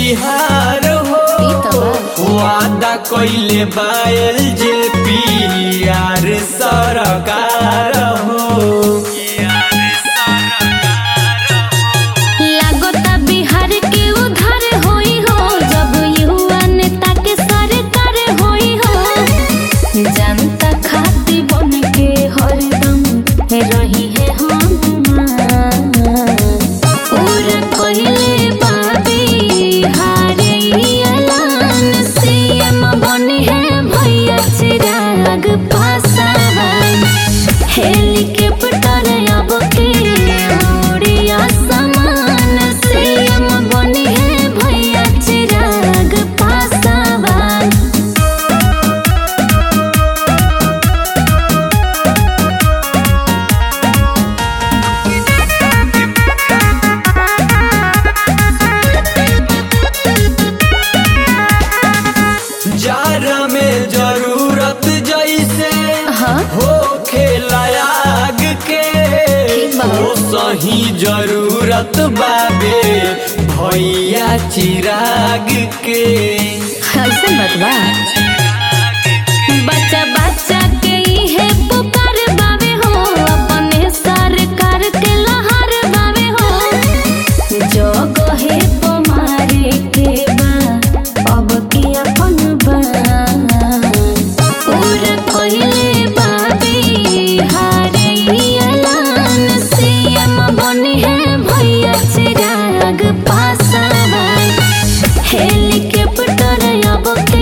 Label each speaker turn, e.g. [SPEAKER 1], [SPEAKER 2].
[SPEAKER 1] बिहार हो
[SPEAKER 2] ई त बा।
[SPEAKER 1] वादा कइले बायल जे पियार सरकार हो
[SPEAKER 2] लागता बिहार के उधार होई हो जब युवा नेता के सरकार होई हो जनता खाती बन के हरदम रही है हम पूरा कहले बा बिहार ई ऐलान सीएम बने हैं भैया चिराग पासवान हेलीकॉप्टर अब के उड़िया समान सीएम बने हैं भैया चिराग पासवान
[SPEAKER 1] जारा में जरूरत जैसे
[SPEAKER 2] हाँ
[SPEAKER 1] हो खेलायाग के
[SPEAKER 2] ठीक बा।
[SPEAKER 1] ओ सही जरूरत बाबे भैया चिराग के
[SPEAKER 2] ऐसे मत बा बच्चा बच्चा के इहे पुकार बावे हो अपने सरकार के लहर बावे हो जो कहे तुम्हारे के बा अब की अपन बा पूरा कहले बा बिहार ई ऐलान सीएम बने हैं भैया चिराग पासवान हेलीकॉप्टर अब के